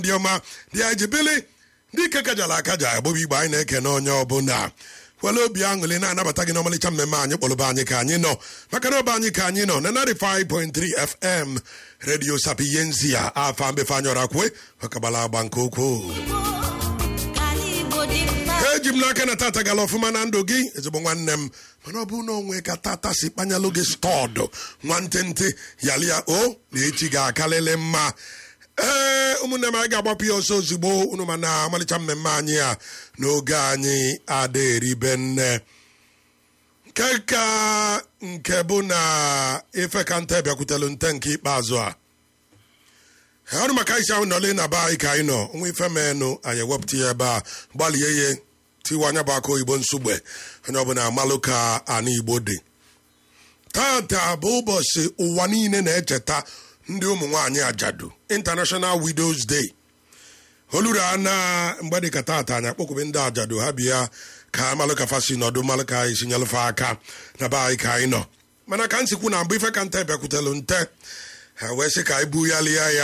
ndị ọma dị ejibili ndị ike kajara akaja agbụbụ igbe anyị na-ekene onye ọbụla were obi aṅụrị na-anabata gị n'ọmalịcha mmemme anyị kpọrọba anyị ka anyị nọ maka na ọba anyị ka anyị nọ na 95.3 fm redio sapiyensia afa mbefe anyọra kwe ọkagbala agba nke ukwuu eji m n'aka na tata gara ọfụma na ndụ gị ezigbo nwanne m mana ọ bụrụ na onwe ka tata si kpanyalụ gị stọdụ nwantịntị yalia o na echi ga-akalịlị mma ee ụmụnne m anyị ga-agbapụ ya ọsọ ozugbo unu ma na amalịcha mmemme anyị a n'oge anyị ada eribe nne nke ka nke bụ na ife ka nte bịakwutelu nte nke ikpeazụ a ọrụ maka isi ahụ nọle na be anyị ka anyị nọ nwa ife menụ anyị ewepụta ya ebe a gbalie ya tiwa anya bụ aka oyibo nsogbe onye ọbụla amalụ ka ana igbo dị tata bụ ụbọchị ụwa niile na-echeta ndị ụmụ nwaanyị ajadu international widows day oluru na mgbe dị ka tata anyị akpọkwube ndị ajadu ha bịa ka amalụ ka fasi nọdụ malụ ka anyị sinyelụfe aka na be anyị ka anyị nọ mana ka nsikwu na mbụ ife ka nte bịakwutelu nte ha wee sị ka anyị bugharịa ya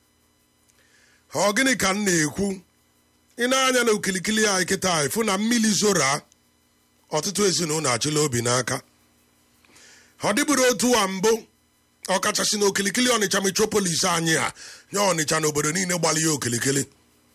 ọ gịnị ka m na-ekwu ị na-anya na okilikili anyị kịta ịfụ na mmiri zora ọtụtụ ezinụlọ achịla obi n'aka ọ dịbụrụ otu a mbụ ọkachasị na okilikili ọnịcha metropolis anyị ha nye ọnịcha na obodo niile gbara ya okilikili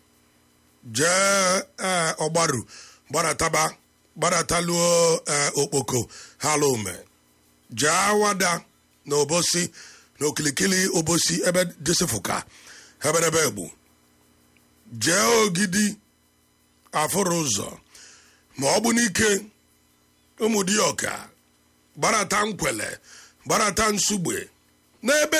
jee ee ọgbaru gbarataba gbarataluo ee okpoko halụme jee awada na obosi na okilikili obosi ebe dịsịfụka eberebe egbu jee ogidi afụrụ ụzọ ma ọ bụ n'ike ụmụdịọka gbarata nkwele gbarata nsugbe n'ebe